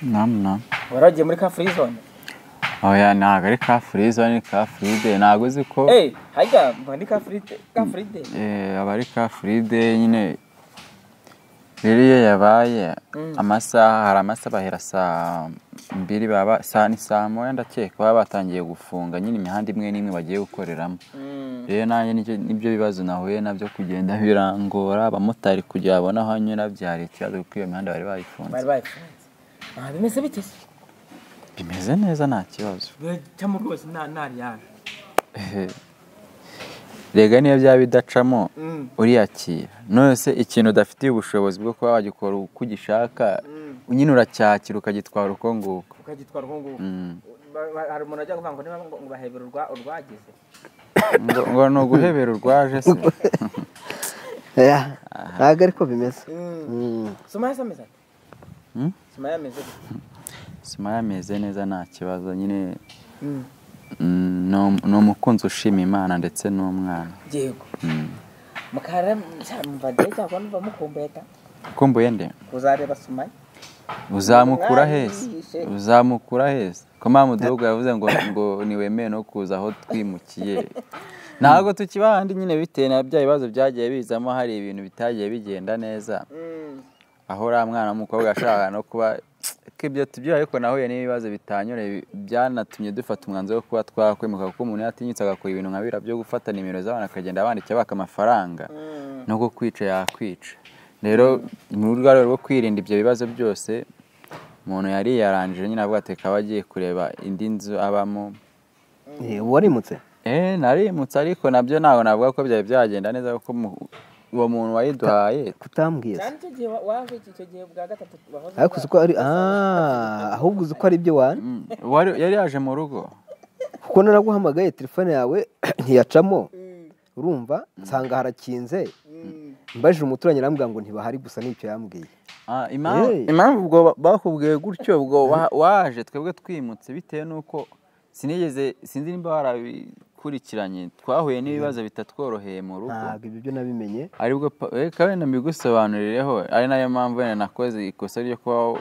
umunani umunani waragiye muri ka free zone oya ntabwo ari ka free zone ni ka free day ntabwo uzi ko eh harya mba ni ka free day ka free day eh, aba ari ka free day nyine rero iyo yabaye amasaha hari amasaha bahera saa mbiri baba saa ni saa moya ndakeka baba batangiye gufunga nyine imihanda imwe n'imwe bagiye gukoreramo Mm. rero nanjye nibyo nibyo bibazo nahuye nabyo kugenda birangora abamotari kugira babone aho anyura byari ikibazo kuko iyo mihanda bari bayifunze bari bayifunze Ah, bimeze bite se bimeze neza nta kibazo biracamo rwose nta nta riyaje rega niyo byaba bidacamo Mm. uriyakira nonese ikintu udafitiye ubushobozi bwo kuba wagikora uko ugishaka nyine uracyakira ukagitwara uko nguko ukagitwara uko nguko Ba- ba- hari umuntu ajya kuvuga ngo niba ngo ngo bahebera urwa- urwagize ngo ngo ni uguhebera urwaje se oya ntabwo ariko bimeze Mm. sumaya se ameze ate Mm? sumaya ameze gute sima yameze neza nta kibazo nyine mm, ni um- ni umukunzi ushima imana ndetse n'umwana yego Mm. mukara cyamvade cyangwa numva mukumbuye ta ukumbuye nde kuzareba sumaya uzamukura Umwami heza yihishe. uzamukura heza ko mpamvu mudugudu yavuze ngo ngo niwemeye no kuza aho twimukiye ntabwo tukiba ahandi nyine bitewe na bya bibazo byagiye bizamo hari ibintu bitagiye bigenda neza Mm. aho uriya mwana w'umukobwa yashakaga no kuba ko ibyo tubyira ariko nahuye n'ibibazo bitanyureye byanatumye dufata umwanzuro wo kuba twakwemuka kuko umuntu yatinyutse agakora ibintu nka biriya byo gufata nimero z'abantu akagenda abandikira baka amafaranga Mm. no kukwica yakwica rero mu rwego rwo kwirinda ibyo bibazo byose umuntu yari yarangije nyine avuga ati akaba agiye kureba indi nzu abamo Eh, warimutse eee narimutse ariko nabyo ntabwo navuga ko byari byagenda neza kuko mu- uwo muntu wayiduhaye kutambwiye se cyane icyo gihe wa- waje iki- icyo gihe bwa gatatu bahoze ariko uzi ko ari bwa- ah ahubwo uzi ko ari ibyo wari Mm, wari- yari yaje mu rugo kuko naraguhamagaye telefone yawe ntiyacamo urumva nsanga harakinze Mm. mbajije umuturanyi arambwira ngo ntibahari gusa nicyo yambwiye Ah, impamvu Eh. impamvu ubwo ba- bakubwiye gutyo ubwo wa- waje twebwe twimutse bitewe n'uko sinigeze sinzi nimba warabikurikiranye twahuye n'ibibazo bitatworoheye mu rugo ntabwo ibyo byo nabimenye aribwo pa- reka wenda mbigusobanurireho ari nayo mpamvu wenda nakoze ikosa ryo kuba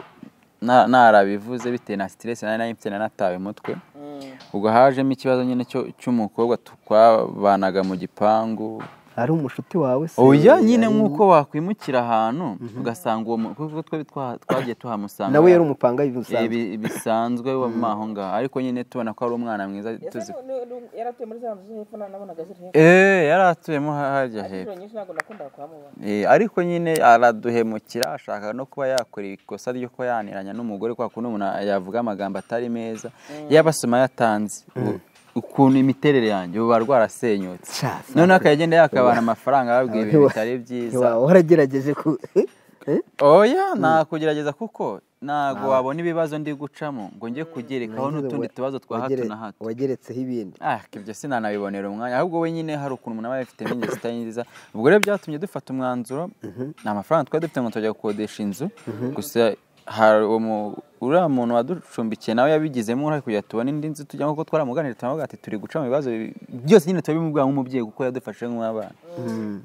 na- narabivuze bitewe na siteresi nari nari mfite nari natawe umutwe Mm. ubwo hajemo ikibazo nyine cyo- cy'umukobwa tu- twabanaga mu gipangu ari umushuti wawe se oya nyine ari- nk'uko wakwimukira ahantu ugasanga uwo mu- kuko twe twa- twagiye tuhamusanga nawe yari umupangayi bisanzwe ibi- bisanzwe wo mu aho ngaho ariko nyine tubona ko ari umwana mwiza tuzi Ese ni- ni- yaratuye muri za nzu zo hepfo na- nabonaga ziri hepfo eee yari atuyemo hajya hepfo inshuro nyinshi ntabwo nakundaga kuhamubona Eh, ariko nyine araduhemukira ashaka no kuba yakora ikosa ryo kuba yaniranya n'umugore kwa kundi umuntu yavuga amagambo atari meza yaba asoma yatanze u- ukuntu imiterere yanjye ubu barwa arasenyutse Shas. noneho akagenda yakabana amafaranga ababwiye ibintu bitari byiza ntiwaba waragerageje ku Eh? oya nakugerageza kuko ntabwo wabona ibibazo ndi gucamo ngo njye kugerekaho Wagize- n'utundi tubazo twa hato wagere- na hato wageretseho ibindi ah ibyo sinanabibonera umwanya ahubwo we nyine hari ukuntu umuntu aba yabifitemo ingeso zitari nziza ubwo rero byatumye dufata umwanzuro ni amafaranga twari dufite ngo tujya gukodesha inzu gusa hari uwo mu- uriya muntu waducumbikiye nawe yabigizemo uruhare kugira ngo tubone indi nzu tujyamo kuko twaramuganira turavuga ati turi guca mu bibazo bi- byose nyine turabimubwira nk'umubyeyi kuko yadufashe nk'abana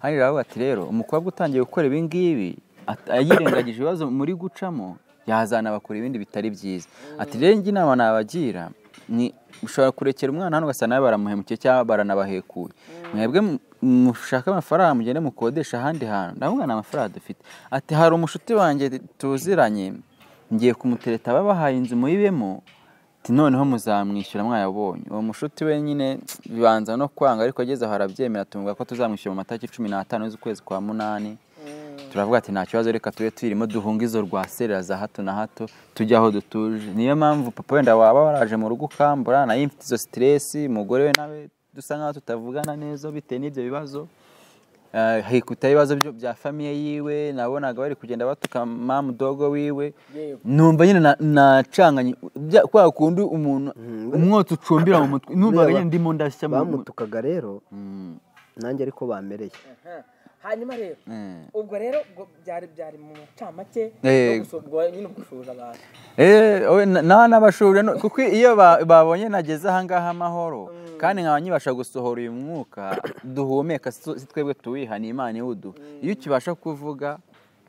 hano rero ati rero umukobwa utangiye gukora ibi ngibi at- yirengagije ibibazo muri gucamo yazana bakora ibindi bitari byiza ati rero njye inama nabagira ni ushobora kurekera umwana hano ugasanga nawe baramuhemukiye cyangwa baranabahekuye mwebwe mu- mushake amafaranga mugende mukodesha ahandi hantu ndavuga ni amafaranga dufite ati hari umushuti wanjye tuziranye ngiye kumutereta babahaye inzu muyibemo ati noneho muzamwishyura mwayabonye uwo mushuti we nyine bibanza no kwanga ariko ageze aho arabyemera tumubwira ko tuzamwishyura mu matariki cumi n'atanu z'ukwezi kwa munani turavuga ati nta kibazo reka tube tuyirimo duhunga izo rwaserera za hato na hato tujye aho dutuje niyo mpamvu papa wenda waba waraje mu rugo ukambura nayo mfite izo siteresi umugore we nawe dusa nkaho tutavugana neza bitewe n'ibyo bibazo Eh, hikuta ibibazo byo- bya famiye yiwe nabonaga bari kugenda batuka mamu dogo wiwe Yego. numva nyine na- nacanganye bya- kwa kundi umuntu umwotsi ucumbira mu mutwe numvaga Buriya ba- nyine ndimo ndashya mu mu- bamutukaga rero Mm, nanjye ariko bamereye Aha. hanyuma rero eh. ubwo rero ubwo byari byari mu macamake Eh. no gusu- ubwo nyine ubushoboza abantu Eh, owe, na- na n'abashuri no- kuko iyo ba- babonye nageze ahangaha amahoro kandi nkaba nkibasha gusohora uyu mwuka duhumeka si si twebwe tuwiha ni imana iwuduha iyo ukibasha kuvuga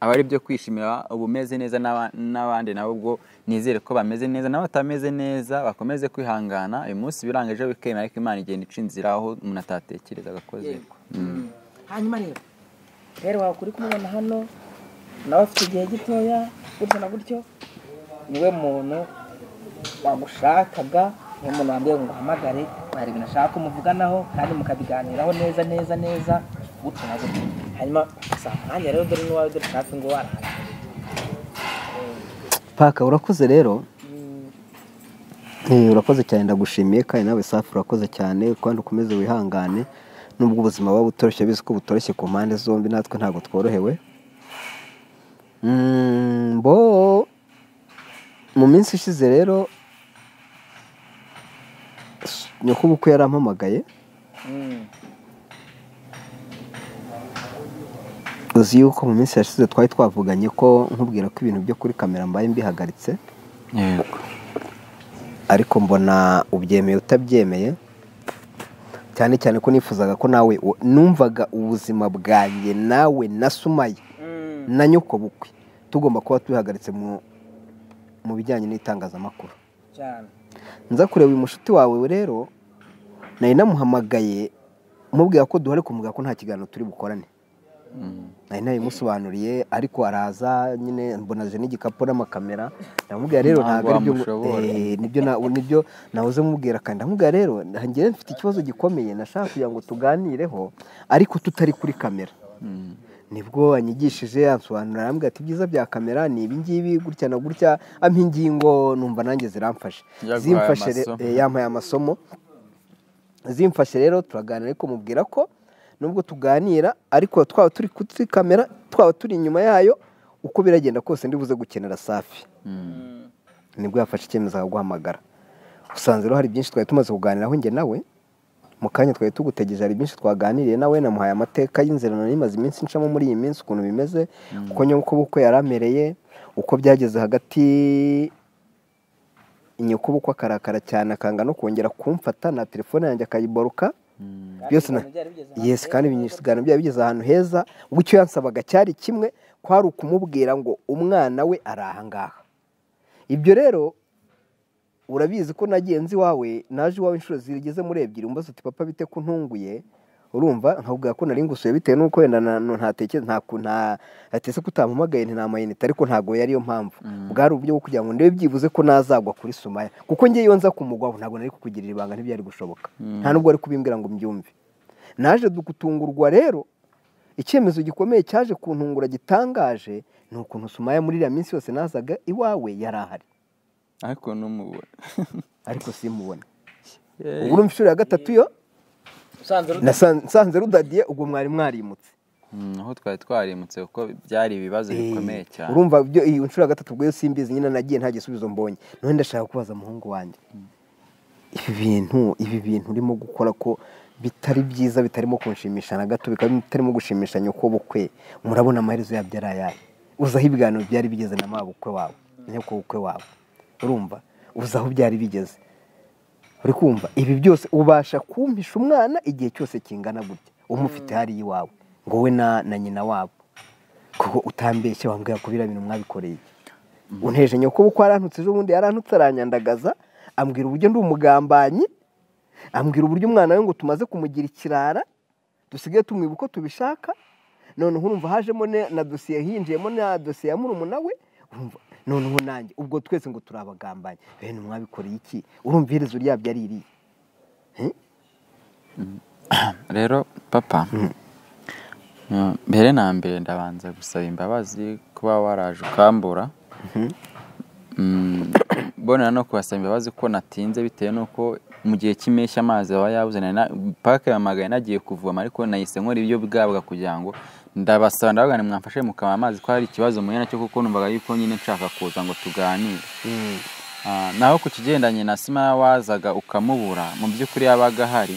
aba ari ibyo kwishimira uba umeze neza n'aba- n'abandi nabo ubwo nizere ko bameze neza n'abatameze neza bakomeze kwihangana uyu munsi biranga ejo bikemera ariko imana igenda ica inzira aho umuntu atatekerezaga ko ziri yego hanyuma rero rero wawe kuri kumubona hano nawe afite igihe gitoya gutyo na gutyo niwe muntu wamushakaga niwe muntu wambwiye ngo uhamagare hari ibintu ashaka ko muvuganaho kandi mukabiganiraho neza neza neza gutyo na gutyo hanyuma saa mwanya rero dore n'iwawe dore hafi ngo warara paka urakoze rero Eh, urakoze cyane ndagushimiye kandi nawe safi urakoze cyane kandi ukomeze wihangane nubwo ubuzima buba butoroshye bizi ko butoroshye ku mpande zombi natwe ntabwo tworohewe Mm, bo mu minsi ishize rero nyakubukwe yarampamagaye uzi yuko mu minsi yashize twari twavuganye ko nkubwira ko ibintu byo kuri kamera mbaye mbihagaritse yego ariko mbona ubyemeye utabyemeye cyane cyane ko nifuzaga ko nawe u- numvaga ubuzima bwanjye nawe na sumaya na nyoko bukwe tugomba kuba tubihagaritse mu mu bijyanye n'itangazamakuru cyane nza kureba uyu mushuti wawe rero nari namuhamagaye mubwira ko duhari kumubwira ko nta kiganiro turi bukorane nari nabimusobanuriye ariko araza nyine mbonaje n'igikapu n'amakamera ndamubwira rero Ntabwo ntabwo ari byo wamushobora. Eh, nibyo na- nibyo nahoze mubwira kandi ndamubwira rero njyewe mfite ikibazo gikomeye nashaka kugira ngo tuganireho ariko tutari kuri kamera nibwo anyigishije ansobanurira arambwira ati ibyiza bya kamera ni ibingibi gutya na gutya ampa ingingo numva nanjye ziramfashe Yaguhaye zimfashe re- amasomo. eh, yampaye amasomo zimfashe rero turaganira ariko mubwira ko nubwo tuganira ariko twaba turi kuri kamera twaba turi inyuma yayo uko biragenda kose ndibuze gukenera safi nibwo yafashe icyemezo akaguhamagara usanze rero hari byinshi twari tumaze kuganiraho njye nawe mu kanya twari tugutegeje hari byinshi twaganiriye nawe namuhaye amateka y'inzirano n'imaze iminsi ncamo muri iyi minsi ukuntu bimeze uko nyokobukwe yari amereye uko byageze hagati nyokobukwe akarakara cyane akanga no kongera kumfata na telefone yanjye akayiboruka byose na ibintu byari bigeze ahantu yesi kandi ibinyisiganiro byari bigeze ahantu heza ubwo icyo yansabaga cyari kimwe kwari ukumubwira ngo umwana we ari ahangaha ibyo rero urabizi ko nagenzi wawe naje iwawe inshuro zigeze muri ebyiri umbaza uti papa bite ko ntunguye urumva nkabwira ko nari ngusuye bitewe n'uko wenda na- na- ntatekeza nta ku- nta- natese ko utampamagaye ntamayinite ariko ntabwo yariyo mpamvu bwari uburyo bwo kugira ngo ndebe byibuze ko nazagwa kuri sumaya kuko njye iyo nza kumugwaho ntabwo nari kukugirira ibanga ntibyari gushoboka nta nubwo ari kubimbwira ngo mbyumve naje gutungurwa rero icyemezo gikomeye cyaje kuntungura gitangaje ni ukuntu sumaya muri iriya minsi yose nazaga iwawe yari ahari ariko n'umubona ariko simubone ubu urumva inshuro ya gatatu yo usanze ruta nasan- nsanze rudadiye ubwo mwari mwarimutse Mm, aho twari twarimutse kuko byari ibibazo bikomeye Eh, cyane urumva ibyo iyi nshuro ya gatatu ubwo yo simbizi nyine nagiye nta gisubizo mbonye none ndashaka kubaza umuhungu wanjye ibi bintu ibi bintu urimo gukora ko bitari byiza bitarimo kunshimisha na gato bikaba bitarimo gushimisha nyoko bukwe murabona amaherezo yabyo ari ayahe uzaho ibiganiro byari bigeze na mabukwe wawe nyoko bukwe wawe urumva uzaho byari bigeze uri kumva ibi byose ubasha kumpisha umwana igihe cyose kingana gutya umufite hariya iwawe ngo we na na nyina wabo kuko utambeshye wambwira ko biriya bintu mwabikoreye unteje nyoko kuko yarantutse ejo bundi yarantutse aranyandagaza ambwira uburyo ndi umugambanyi ambwira uburyo umwana we ngo tumaze kumugira ikirara dusigaye tumwiba uko tubishaka noneho urumva hajemo ne- na dosiye hinjiyemo na dosiye ya murumuna we urumva noneho nanjye ubwo twese ngo turi abagambanyi bene mwabikoreye iki urumva iherezo ryabyo ari iriya rero papa mm, mbere na mbere ndabanza gusaba imbabazi kuba waraje ukambura Mm, bonera no kubasaba imbabazi ko natinze bitewe n'uko mu gihe cy'impeshyi amazi aba yabuze nari na- paka yamagaye nagiye kuvoma ariko nahise nkora ibyo bwabwa kugira ngo ndabasaba ndabaga mwamfashe mukanywa amazi ko hari ikibazo muhuye nacyo kuko numvaga yuko nyine nshaka kuza ngo tuganire Ah, naho ku kigendanye na sima wazaga ukamubura mu by'ukuri yabaga ahari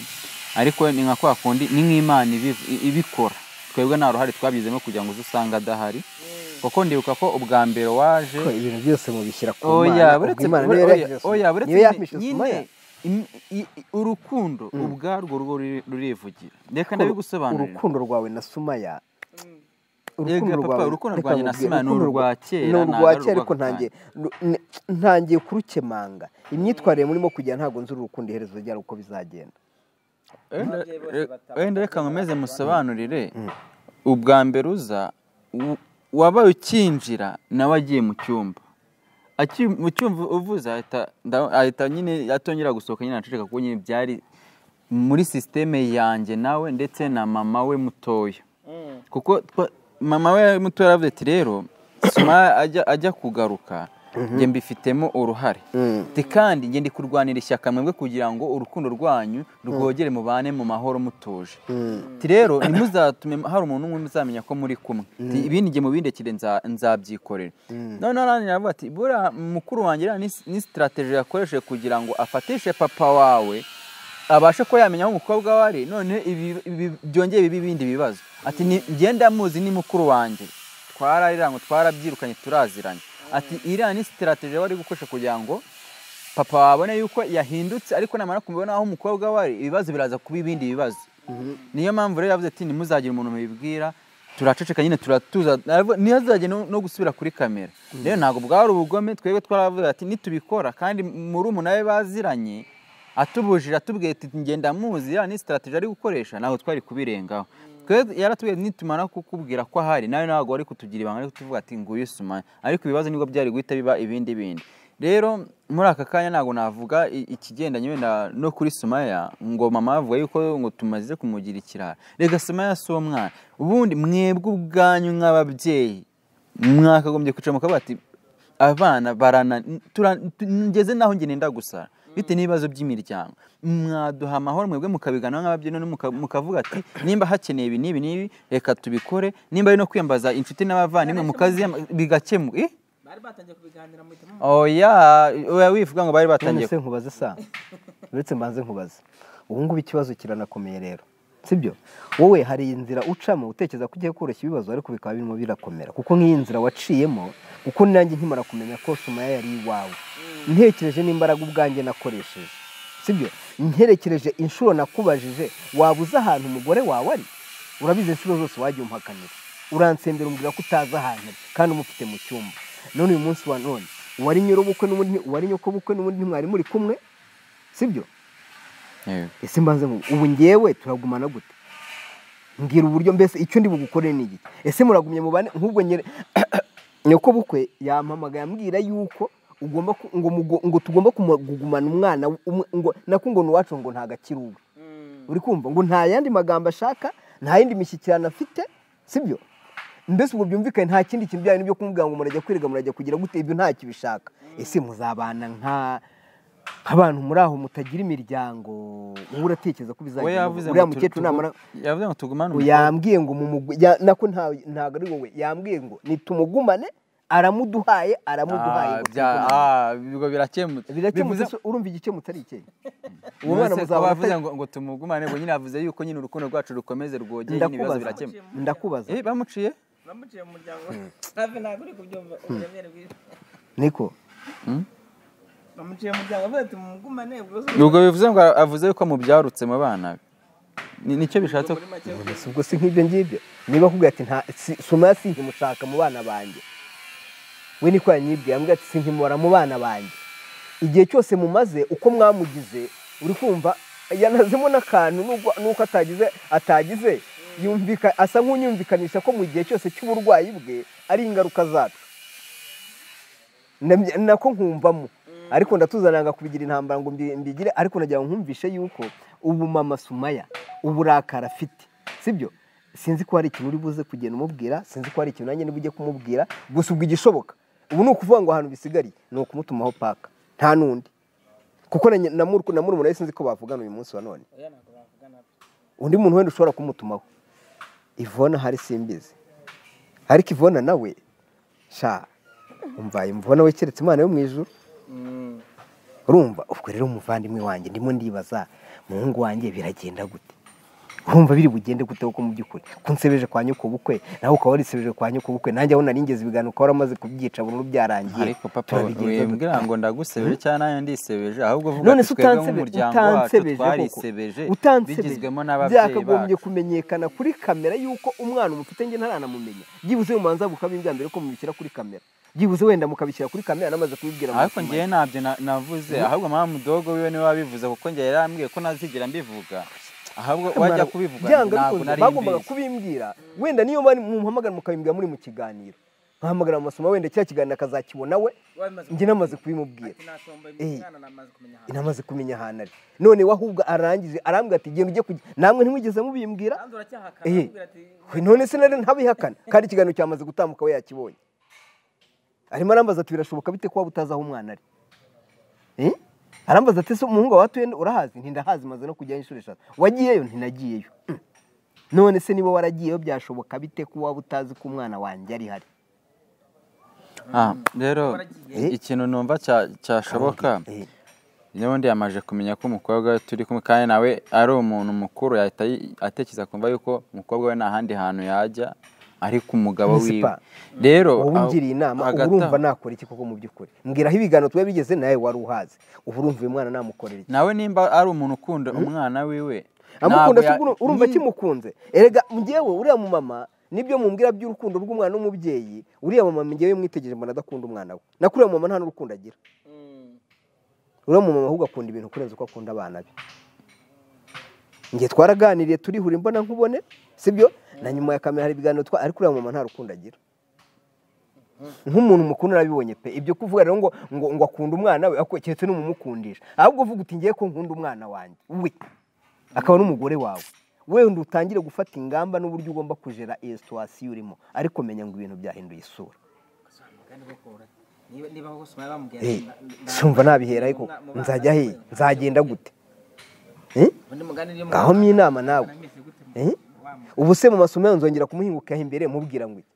ariko ni nka kwa kundi ni nk'imana ibiv- i- ibikora twebwe nta ruhare twabigizemo kugira ngo uze usanga adahari kuko ndibuka ko ubwa mbere waje ko ibintu byose mubishyira ku oya mana ubwo buretse Imana bure- niyo oya yareheje oya, Sumaya. buretse niyo nyine- yahishe Sumaya. nyine im- i- i- urukundo ubwarwo rwo ruri- rurivugira reka ndabigosobanurira urukundo rwawe na sumaya urukundo Yega, papa, rwawe urukundo reka rwanjye na nkubwire, Simana ni urukundo urwa rwa- kera, ni ntabwo urwa ari kera urwa ariko ako ntangiye ru- n- ntangiye kurukemanga imyitwarire murimo kujya ntabwo nzi urukundo iherezo ryarwo uko bizagenda Wenda- Ababyeyi bose re- bataha. wenda reka nkomeze musobanurire ubwa mbere uza u- wabaye ukinjira nawe agiye mu cyumba Aki- mu cyumba uvuze ahita nda- ahita nyine atongera gusohoka nyine anaceceka kuko nyine byari muri sisiteme yanjye nawe ndetse na mama we mutoya Mm. kuko twa- mama we muto yaravuze ati rero suma ajya ajya kugaruka njye mbifitemo uruhare Ati, kandi njye ndi kurwanira ishyaka mwebwe kugira ngo urukundo rwanyu rwogere mubane mu mahoro mutuje Ati, rero ntimuzatume hari umuntu umwe muzamenya ko muri kumwe Ati, ibindi njye mubindekire nza- nzabyikorera noneho arangije aravuga ati buriya mukuru wanjye iriya ni ni sitarateji yakoresheje kugira ngo afatishe papa wawe abashe kuba yamenya aho umukobwa we ari noneho ibi- ibi- byongeye biba ibindi bibazo ati ni ngenda muzi ni mukuru wanjye twararirango twarabyirukanye turaziranye ati iriya ni sitirateji bari gukoresha kugira ngo papa wabone yuko yahindutse ariko namara kumubona aho umukobwa we ari ibibazo biraza kuba ibindi bibazo niyo mpamvu rero yavuze ati ntimuzagire umuntu mubibwira turaceceka nyine turatuza Aravuga- ntihazajye no no gusubira kuri kamera rero ntabwo bwari ubugome twebwe twaravuze ati nitubikora kandi muri umu nawe baziranye atubujije atubwiye ati ngenda muzi ya ni sitarateji ari gukoresha ntabwo twari kubirengaho Twe- yaratubwiye nitumara kukubwira ko ahari nawe ntabwo ari kutugira ibanga ari kutuvuga ati nguyu suma ariko ibibazo nibwo byari guhita biba ibindi bindi rero muri aka kanya ntabwo navuga i- ikigendanye wenda no kuri sumaya ngo mama avuga yuko ngo tumaze kumugira ikirara reka sumaya si umwana ubundi mwebwe ubwanyu nk'ababyeyi mwakagombye kwicara mukavuga ati abana barana tura- tu- ngeze naho njye nenda gusara bitewe n'ibibazo by'imiryango mwaduha amahoro mwebwe mukabigana nk'ababyeyi none muka- mukavuga ati nimba hakeneye ibi n'ibi n'ibi reka tubikore nimba ari no kwiyambaza inshuti n'abavandimwe mukaziyama bigakemuka Eh? bari batangiye kubiganira mu hitamo oya oya wivuga ngo bari batangiye none se nkubaze sa uretse mbanze nkubaze ubu ngubu ikibazo kiranakomeye rero sibyo wowe hari inzira ucamo utekereza ko ugiye koroshya ibibazo ariko bikaba birimo birakomera kuko nk'iyi nzira waciyemo kuko nanjye nkimara kumenya ko sumaya yari iwawe ntekereje n'imbaraga ubwanjye nakoresheje sibyo nterekereje inshuro nakubajije waba uzi ahantu umugore wawe ari urabizi inshuro zose wagiye umuhakanira uransembera umbwira ko utazi ahantu ari kandi umufite mu cyumba none uyu munsi wa none uwari nyir'ubukwe n'ubundi uwari nyokobukwe n'ubundi ntimwari muri kumwe sibyo Yego. ese mbanze nkubu ubu ngewe turagumana gute mbwira uburyo mbese icyo ndi bugukorere ni iki ese muragumye mu bane nk'ubwo nyere nyoko bukwe yampamagaye ambwira yuko ugomba ku- ngo mugo- ngo tugomba kumu- kugumana umwana umwe ngo nako ngo ni uwacu ngo ntago akiri uwe uri kumva ngo nta yandi magambo ashaka nta yindi mishyikirano afite sibyo mbese ubwo byumvikane nta kindi kintu byari n'ibyo kumubwira ngo murajya kwiga murajya kugira gute ibyo ntacyo bishaka ese muzabana nka nk'abantu muri aho mutagira imiryango wowe uratekereza ko we bizagenda yavuze gute? ngo uriya tu- mukecuru tugu- namara yavuze ngo tugumane ngo umukobwa. yambwiye ngo mumugu ya- nako nta- ntabwo ari wowe yambwiye ngo nitumugumane aramuduhaye aramuduhaye Ah, ngo bya- tugumane." ah, ubwo birakemutse birakemutse Bivuze- se urumva igikemutse ari ikihe uwo Ubuse mwana ko muzaba bavuze ngo, ngo tumugumane ngo nyine avuze yuko nyine urukundo rwacu rukomeze rwogeye nyine ibibazo ndakubaza birakemuka ndakubaza eh bamuciye namuciye mu muryango hafi ntabwo uri kubyumva uburemere bw'isi niko namuciye mu muryango avuga ati mugumane ubwose ubwo bivuze ngo avuze yuko mubyarutse mu bana be Ni- nicyo bishatse muri make Si ubwo si nk'ibyo ngibyo niba akubwira ati nta si- suma si nkimushaka mu bana banjye we niko yanyibwiye ambwira ati si nkimura mu bana banjye igihe cyose mumaze uko mwamugize uri kumva yanazemo n'akantu n'ubwo- n'uko atagize atagize yumvika asa nk'unyumvikanisha ko mu gihe cyose cy'uburwayi bwe ari ingaruka zatwe Namye- nako nkumvamo ariko ndatuzananga kubigira intambara ngo mbi- mbigire ariko nagira ngo nkumvishe yuko ubu mama sumaya uburakari afite sibyo sinzi ko hari ikintu uri buze kugenda umubwira sinzi ko hari ikintu nanjye niba ugiye kumubwira gusa ubwo igishoboka ubu ni ukuvuga ngo ahantu bisigariye ni ukumutumaho paka nta n'undi kuko na na mur- na murumuna we sinzi ko bavugana uyu munsi wa none oya ntabwo bavugana undi muntu wenda ushobora kumutumaho ivona hari simbizi ariko ivona nawe sha umvaye mvona we keretse imana yo mu ijuru urumva ubwo rero umuvandimwe wanjye ndimo ndibaza muhungu wanjye biragenda gute urumva biri bugende gute kuko mu by'ukuri ko unsebeje kwa nyokobukwe nawe ukaba warisebeje kwa nyokobukwe nanjye aho naringeze ibiganiro ukaba waramaze kubyica burundu byarangiye ariko papa turabigenza dute? wibwira ngo ndagusebeje cyangwa nayo ndisebeje ahubwo vuga none ati se twebwe utansebe- nk'umuryango wacu utansebeje koko twarisebeje utansebeje bigizwemo n'ababyeyi byakagombye bacu kumenyekana kuri kamera y'uko umwana umufite nge ntaranamumenya byibuze mubanza bukaba bwa mbere ko mubishyira kuri kamera byibuze wenda mukabishyira kuri kamera namaze kubibwira ariko muti, ngewe ntabyo na- navuze ahubwo mama mudogo wiwe niwe wabivuze kuko ngewe yarambwiye ko ntazigera mbivuga ahubwo wajya Mara- kubivuga byanga ntabwo bikunze, nari bagombaga mbizi. kubimbwira wenda niyo bari muhamagara mukabimbwira muri mu kiganiro nkahamagara mu masomo wenda kiriya kiganiro akazakibona we njye namaze kubimubwira Eh. namaze kumenya ahantu ari none we ahubwo arangije arambwira ati genda ujye kujya namwe ntimwigeze mubimbwira Eh. We, none se nari ntabihakana kandi ikiganiro cyamaze gutambuka we yakibonye arimo arambaza ati birashoboka bite ko waba utazi aho umwana ari Eh? arambaza ati se umuhungu wawe atuye nde? urahazi ntindahazi maze no kujyayo inshuro eshatu wagiyeyo ntinagiyeyo Mm. none se niba waragiyeyo byashoboka bite ko waba utazi ko umwana wanjye ari hari Ah, rero Eh. ikintu numva cya- cyashoboka Eh, n'ubundi yamaje kumenya ko umukobwa we turi kumwe kandi nawe ari umuntu mukuru yahita yi- atekereza kumva yuko umukobwa we nta handi hantu yajya ariko umugabo Nzi wiwe pa. rero wowe aho- ungiriye inama uba hagati urumva aho- nakora iki koko mu by'ukuri mbwira aho ibiganiro twari bigeze nawe wari uhazi uba urumva uyu mwana namukorera iki nawe nimba ari umuntu ukunda umwana wiwe amukunda ntabwo se ya- ubwo urumva Ni- kimukunze erega njyewe uriya mu mama nibyo mumbwira by'urukundo rw'umwana n'umubyeyi uriya mu mama njyewe mwitegereje mbona adakunda umwana we na kuriya mu mama nta n'urukundo agira uriya mu mama ahubwo akunda ibintu kurenza uko akunda abana be njye twaraganiriye turihura imbona nkubone sibyo na nyuma ya kamera hari ibiganiro twa ariko uriya mu mama nta rukundo agira nk'umuntu mukuru narabibonye pe ibyo kuvuga rero ngo ngo ngo akunda umwana we ako keretse n'umumukundisha ahubwo uvuga uti ngiye ko nkunda umwana wanjye we akaba n'umugore wawe wenda utangire gufata ingamba n'uburyo ugomba kujera iyo situwasiyo urimo ariko menya ngo ibintu byahinduye isura Eh, sumva nabihera ariko nzajya he nzagenda gute Eh? ngaho mpa inama nawe Eh? ubu se mu masomo yawe nzongera kumuhingukaho imbere mubwira ngo iki?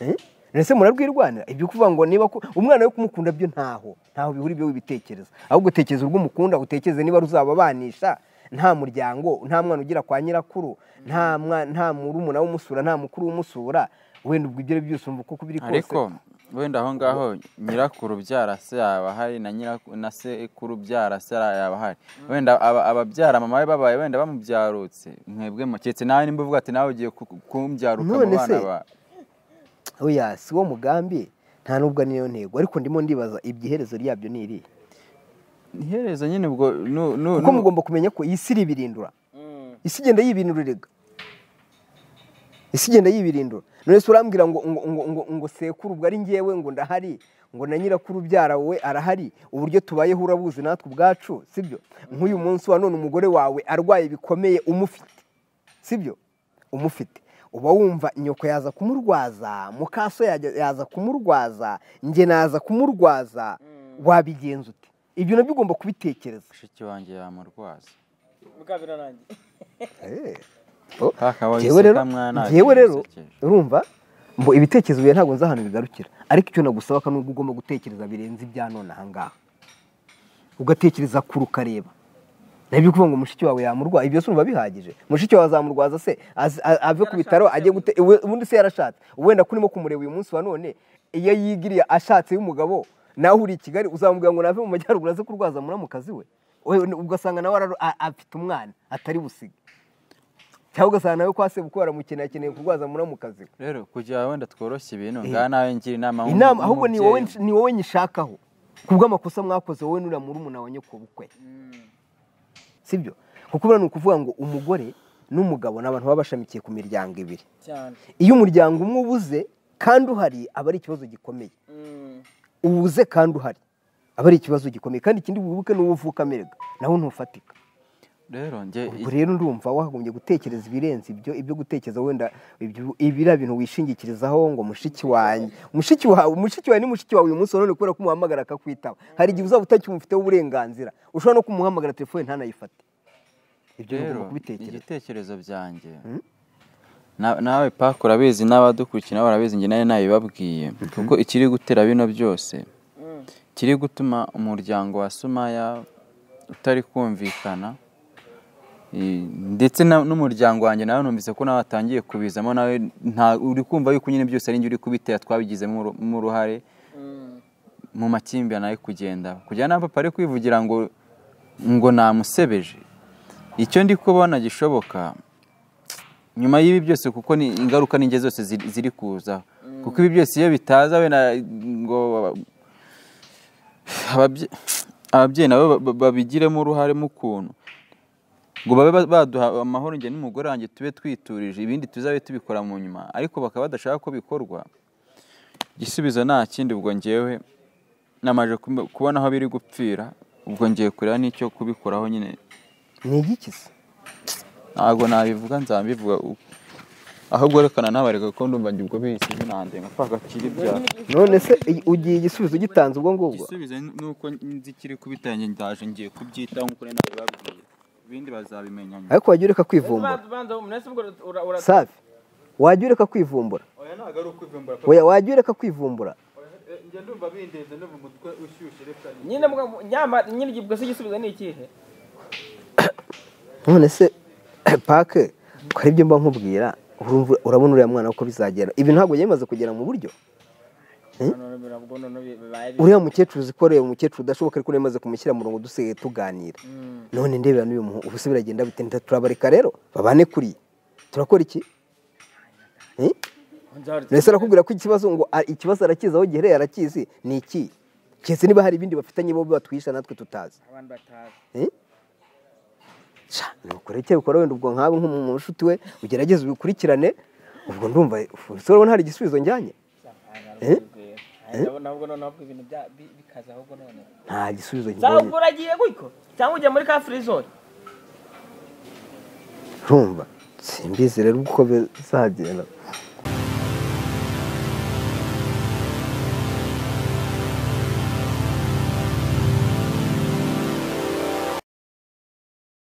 Eh? None se murarwirwanira ibyo kuvuga ngo niba ku- umwana we kumukunda byo ntaho ntaho bihuri byo wibitekereza ahubwo tekereza urwo umukunda utekereze niba ruzababanisha nta muryango nta mwana ugira kwa nyirakuru nta mwa- nta murumuna w'umusura nta mukuru w'umusura wenda ubwo ibyo ari byo byose umva uko biri kose ariko wenda aho ngaho nyirakuru byara se yaba ahari na nyiraku- na sekuru byara se yaba ahari wenda aba- ababyara mama we babaye wenda bamubyarutse mwebwe muketse nawe nimba uvuga ati nawe ugiye ku- ku- kumbyaruka mu None bana se, bawe oya si wo mugambi nta n'ubwo niyo ntego ariko ndimo ndibaza ibyiherezo ryabyo ni irihe iherezo nyine ubwo nu- nu- kuko nu- mugomba kumenya ko iyi si iribirindura isi igenda yibirinduriraga isi igenda yibirindura none se urambwira ngo ngo ngo ngo ngo sekuru ubwo ari ngewe ngo ndahari ngo na nyirakuru ubyara wowe arahari uburyo tubayeho urabuzi natwe ubwacu sibyo nk'uyu munsi wa none umugore wawe arwaye bikomeye umufite sibyo umufite uba wumva nyoko yaza kumurwaza mukaso yajya- yaza kumurwaza njye naza kumurwaza wabigenza ute ibyo nabyo ugomba kubitekereza mushiki wanjye yamurwaza Njyewe rero njyewe rero urumva mbo ibitekerezo byawe ntabwo nzi ahantu bigarukira ariko icyo nagusaba ko nubwo ugomba gutekereza birenze ibya none aha ngaha ugatekereza kure ukareba nabyo kuvuga ngo mushiki wawe yamurwaza ibyo se urumva bihagije mushiki wawe azamurwaza se az- a- ave ku bitaro ajye gute iwe- ubundi se yarashatse wenda ko urimo kumureba uyu munsi wa none iyo yigiriye ashatse y'umugabo nawe uri i kigali uzamubwira ngo nave mu majyaruguru aze kurwaza muramukazi we We- ugasanga nawe araro- a- afite umwana atari busige cyangwa ugasanga nawe kwa sebukwe baramukeneye akeneye kurwaza muramukazi we rero kugira wenda tworoshye ibintu ngaha nawe ngira inama nk'umu- inama ahubwo ni wowe nk'umubyeyi. ni wowe nyishakaho kubw'amakosa mwakoze wowe nuriya murumuna wa nyokobukwe sibyo kuko buriya ni ukuvuga ngo umugore n'umugabo ni abantu baba bashamikiye ku miryango ibiri iyo umuryango umwe ubuze kandi uhari aba ari ikibazo gikomeye ubuze kandi uhari aba ari ikibazo gikomeye kandi ikindi wibuke n'uwo uvuka amerega nawe ntufatika rero njye ubwo rero ndumva wagombye gutekereza ibirenze ibyo ibyo gutekereza wenda ibyo- ibiriya bintu wishingikirizaho ngo mushiki wanjye mushiki wawe mushiki wawe ni mushiki wawe uyu munsi wa none kubera ko umuhamagara akakwitaba hari igihe uzaba utakimufiteho uburenganzira ushobora no kumuhamagara telefone ntanayifate ibyo rero ugomba kubitekereza igitekerezo byanjye na- nawe paka urabizi n'abadukurikira nabo barabizi njye nawe nabibabwiye kuko ikiri gutera bino byose kiri gutuma umuryango wa sumaya utari kumvikana Eh, ndetse na- n'umuryango wanjye nawe numvise ko nawe watangiye kubizamo nawe nta- uri kumva yuko nyine byose ari njye uri kubitera twabigizemo uru- mo uruhare mu makimbirane ari kugenda kugira na papa ari kwivugira ngo ngo namusebeje icyo ndi kubona gishoboka nyuma y'ibi byose kuko ni ingaruka n'inge zose ziri- ziri kuza kuko ibi byose iyo bitaza we na- ngo ababye- ababyeyi nabo ba- ba- babigiremo uruhare mu kuntu ngo babe ba- baduha amahoro njye n'umugore wanjye tube twiturije ibindi tuzabe tubikora mu nyuma ariko bakaba badashaka ko bikorwa igisubizo nta kindi ubwo ngewe namaze kubi- kubona aho biri gupfira ubwo ngiye kureba n'icyo kubikoraho nyine ni igikiza ntabwo nabivuga nzabivuga uko ahubwo rekana nabareka ko ndumva njye ubwo bisize nanjye nka paka kiri byaro none se i- ugiye igisubizo ugitanze ubwo ngubwo igisubizo ni uko nzi kiri kubitanye ndaje ngiye kubyitaho nk'uko nari nabibabwiye ibindi bazabimenya nyuma ariko wajya ureka kwivumbura safi wajya ureka kwivumbura oya ntabwo ari ukwivumbura oya wajya ureka kwivumbura njye ndumva bindeze no mu mutwe ushyushye reka nyine mugabo- nyamara nyine ubwo se igisubizo ni ikihe none se pake ko ari ibyo mba nkubwira urumva- urabona uriya mwana ko bizagera ibi ntabwo yari bimaze kugera mu buryo None birabwo, none bibaye bi- uriya mukecuru uzi ko uriya mukecuru udashoboka ariko yamaze kumushyira mu murongo dusigaye tuganira none ndebera n'uyu muhu ubuse biragenda bitinda turabareka rero babane kuriya turakora iki Eh? mbese arakubwira ko ikibazo ngo a- ikibazo arakizi aho gihereye arakizi ni iki keretse niba hari ibindi bafitanye bo batwisha natwe tutazi abantu batazi Sha, ni ukuri icyo bikora wenda ubwo nkawe nk'umushuti we ugerageze ubikurikirane ubwo ndumva ufuse urabona hari igisubizo njyanye Eh? nabwo none ahubwo ibintu bya- bi- bikaza ahubwo none nta gisubizo Zaho njyanye ubwo uragiye gutyo cyangwa ugiye muri ka firizone rumva simbizi rero uko bizagenda